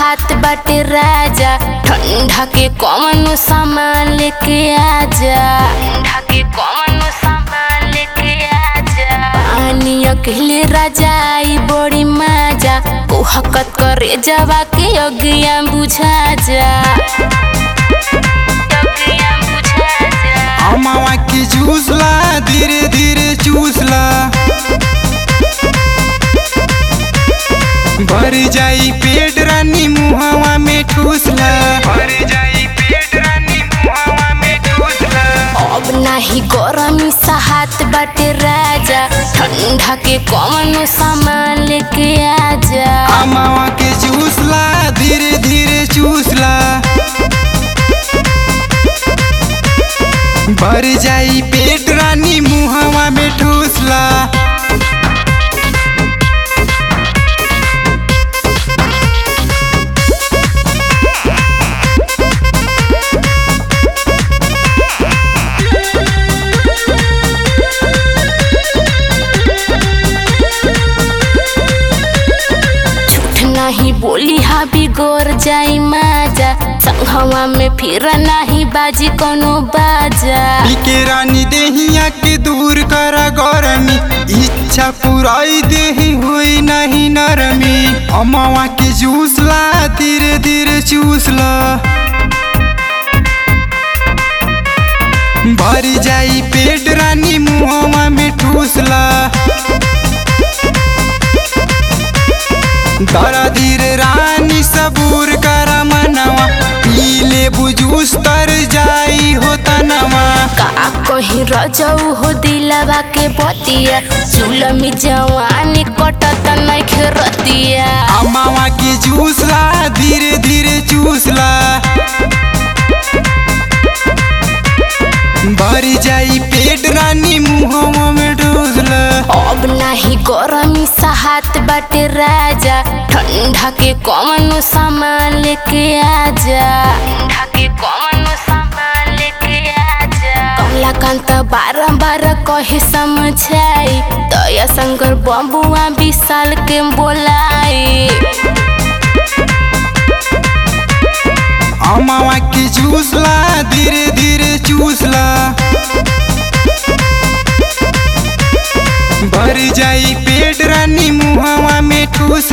सहात बाटे राजा ठंडा के कौन सामान लेके आजा ठंडा के कौन सामान लेके आजा पानी अकेले राजा आई बड़ी मजा ओ हकत करे जवा के अगिया बुझा जा अगिया बुझा जा अमावा की जूसला धीरे धीरे चूसला भर जाई पेट रानी मुहावा में ठूसला भर जाई पेट रानी मुहावा में ठूसला अब नाही गरमी सहात बाटे राजा ठंडा के कौन सामान लेके आजा अमावा के चूसला धीरे धीरे चूसला भर जाई पेट रानी मुहावा में ठूसला झूठ नहीं बोली हा बिगोर जाई माजा संघवा में फिर नहीं बाजी कोनो बाजा पीके रानी देहिया के दूर कर गरमी इच्छा पुराई देही हुई नहीं नरमी अमावा के जूसला धीरे धीरे चूसला भर जाई पेट रानी मुहवा में ठूसला दरा धीरे रानी सबूर कर मनवा पीले बुजूस तर जाई हो तनवा का कहीं रजऊ हो दिलवा के बतिया सुलमी जवानी कटत नहीं खेरतिया अमावा की जूसला धीरे धीरे चूसला भर जाई पेट रानी मुहवा में ठूसला अब नाही गरमी सहात बाटे राजा ठंडा के कौन सामान लेके आजा ठंडा के कौन सामान लेके आजा कमलाकांत बारंबार कहे समझाई दया शंकर बबुआ विशाल के बोलाई अमावा की जूसला धीरे धीरे चूसला भर जाई पेट रानी मुहवा में ठूस